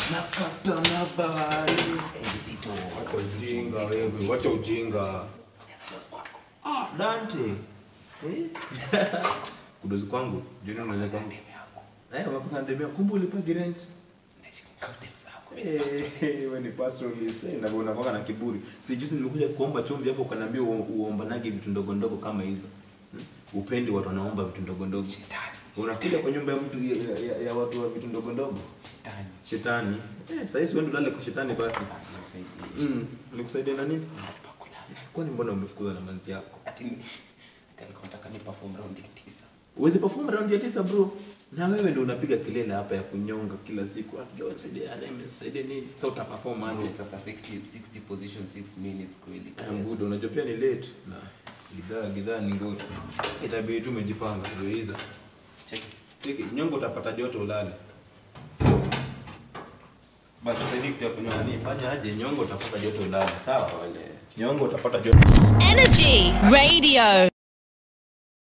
napata na bahari Nzito. Wacha ujinga wewe, wacha ujinga. Ah, Dante. Eh? Kudozi kwangu, juni unaweza kwangu. Eh, wakosa ndemea kumbe ulipagi rent. Eh, wewe ni pastoralist. Eh, na unakuwa na kiburi. Si juzi nimekuja kuomba chumvi hapo ukaniambia uo- uombanage vitu ndogo ndogo kama hizo. Hmm? Upendi watu wanaomba vitu ndogo ndogo. Shetani. Unakuja kwa nyumba ya mtu ya, ya, ya watu wa vitu ndogo ndogo. Shetani. Shetani. Eh, sasa hivi wewe ulale kwa shetani basi. Nisaidie. Mm, nikusaidia na nini? Hapa kuna. Kwani mbona umefukuzwa na manzi yako? Ati ni- ati alikuwa anataka ni perform round ya tisa. Uwezi perform round ya tisa bro. Na wewe ndio unapiga kelele hapa ya kunyonga kila siku. Ati leo nisaidie, ati nisaidie nini? Sasa uta perform aje? Bro, Sasa 60 60 position 6 minutes kweli. I'm good. Unajua pia ni late. Na gidhaa gidhaa ni ngumu. Itabidi tu umejipanga ndio hizo. Check. Tiki, nyongo utapata joto ulale. Basi sasa hivi kitu ya kunyonga ni fanya aje nyongo utapata joto ulale. Sawa? Nyongo utapata joto. Energy Radio.